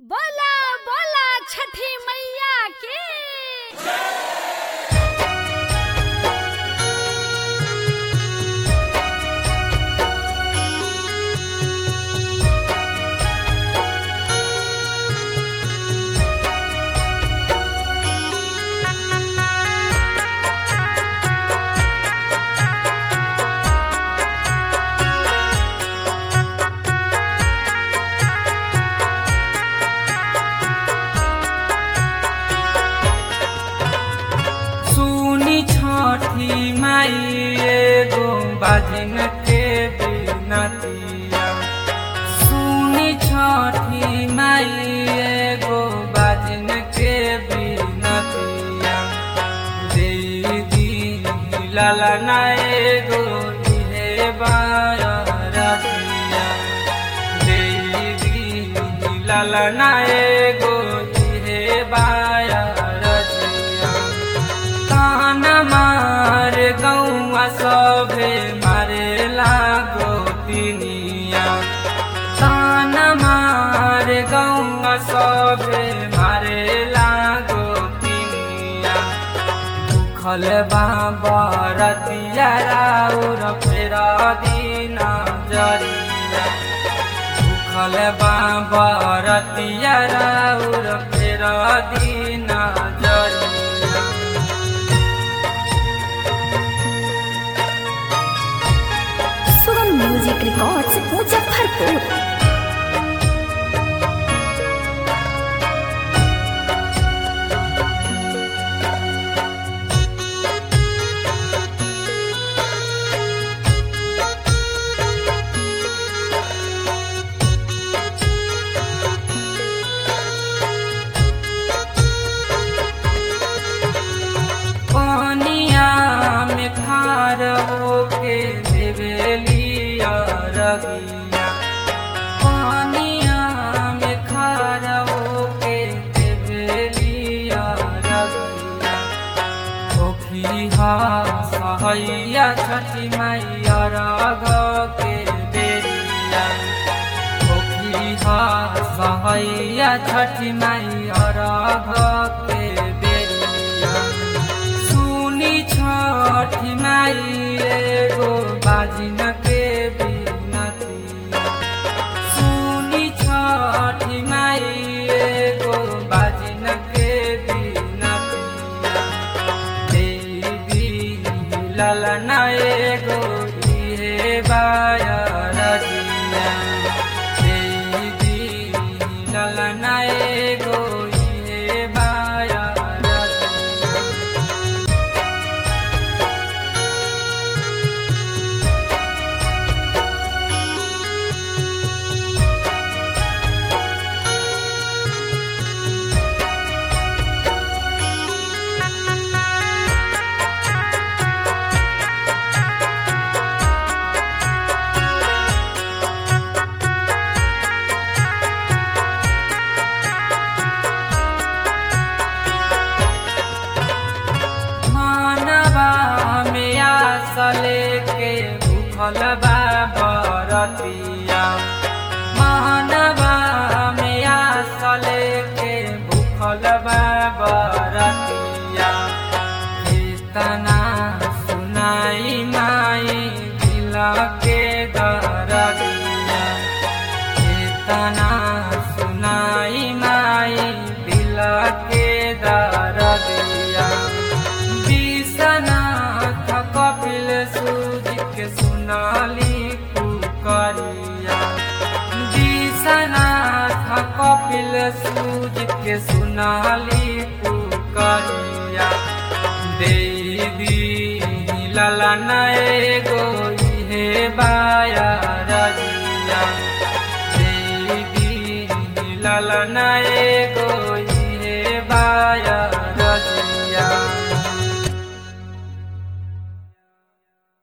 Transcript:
बोला बोला छठी मैया की सुनी छठी माई एगो बाजन के बिनतिया सुनी छठी माई एगो बाजन के बिनतिया दीदी लाला ना एगो इहे बारतिया दीदी लाला ना एगो इहे बारतिया कान मार गौआ सभे मारे लागो पिनिया कान मार गौआ सभे मारे लागो पिनिया दुखल बाबा रतिया राउर फेरा दीना जरिया दुखल बाबा रतिया राउर फेरा दीना जरिया सुगम म्यूजिक रिकॉर्ड्स मुजफ्फरपुर पानिया में खार होके देवेलिया रगिया पानिया में खार होके देवेलिया रगिया ओखिहा सहैया छठी मैया राग के बेरिया ओखिहा सहैया छठी मैया राग के बेरिया सुनी छठी माई एगो बाजिन के बिनतिया सुनी छठी माई एगो बाजिन के बिनतिया देवी ललना एगो इहे बाया रजिया देवी ललना एगो इहे बाया रजिया मानवा में आसले के भूखल बा बरतिया मानवा में आसले के भूखल बा बरतिया इतना सुनाई माई दिल के दरदिया इतना सुनाई माई दिल के दरदिया विश्वनाथ कपिल सूर्य के सुनाली पुकरिया विश्वनाथ कपिल सूर्य के सुनाली पुकरिया देवी ललना एगो इहे बाया रजिया देवी ललना एगो